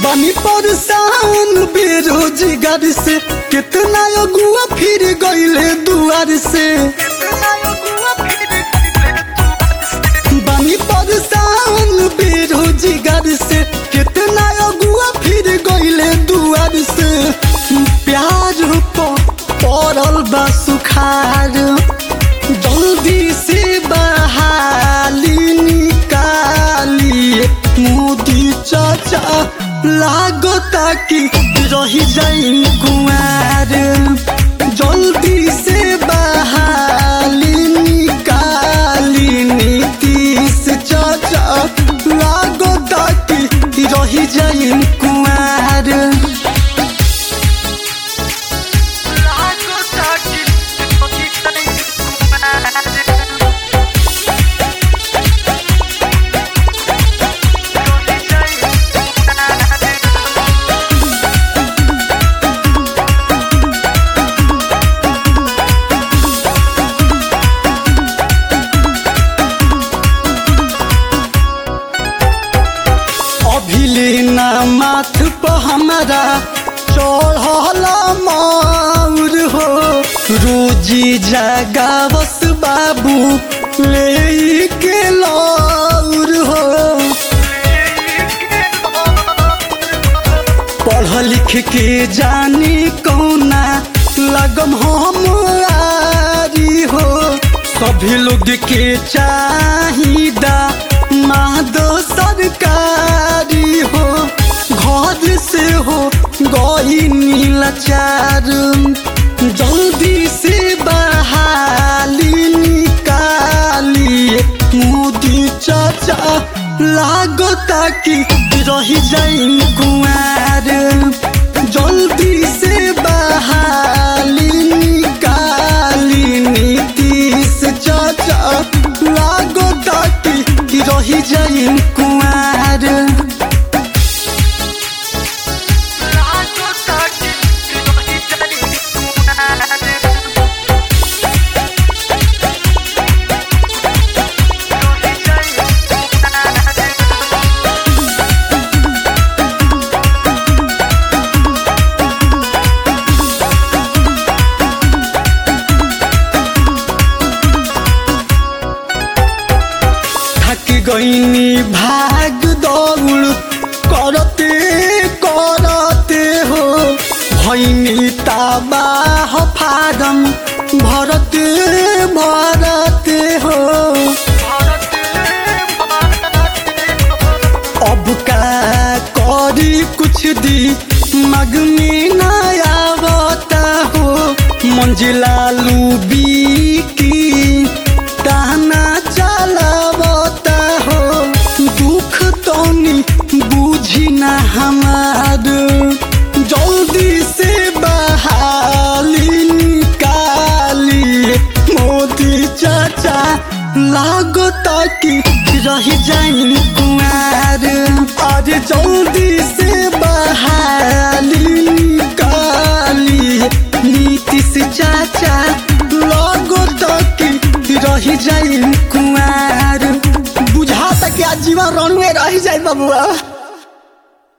बनी परेशान बेरोजगार से कितना अगुआ फिर गईले दुआर से बनी परेशान बेरोजगार से कितना अगुआ फिर गईले दुआर से प्यार पर पड़ल बा सुखार जल्दी से बहाली निकालिए मोदी चाचा लागता कि रही जाइन कुआर जल्दी से बहाली निकाली नीतीश चाचा लागता कि रही जाइन कुआर अभिले ना माथ पर हमारा चढ़ल माउर हो रोजी जगावस बाबू ले के लौर हो पढ़ लिख के जानी कौना लगम हम आरी हो सभी लोग के चाहिदा मादो सरकारी हो घर से हो गई नीलाचार जल्दी से बहाली निकालिए मोदी चाचा लागता कि रही जाइन कुआर जल्दी से बहाली निकाली नीतीश चाचा लागता कि रही जाइन कुआर थक गईनी भाग दौड़ करते करते हो भैनी तबाह फारम भरते भरते हो अब का करी कुछ दी मग में न आवता हो मंजिला लूबी की ताना चलावता हो दुख तोनी बूझी ना हमार जल्दी से बहाली निकाली मोदी चाचा लागता कि रही जाइन कुआर आज जल्दी से बहाली निकाली नीतीश चाचा लागता कि रही जाइन कुआर बुझाता कि आज जीवन रणवे रही जाए बबुआ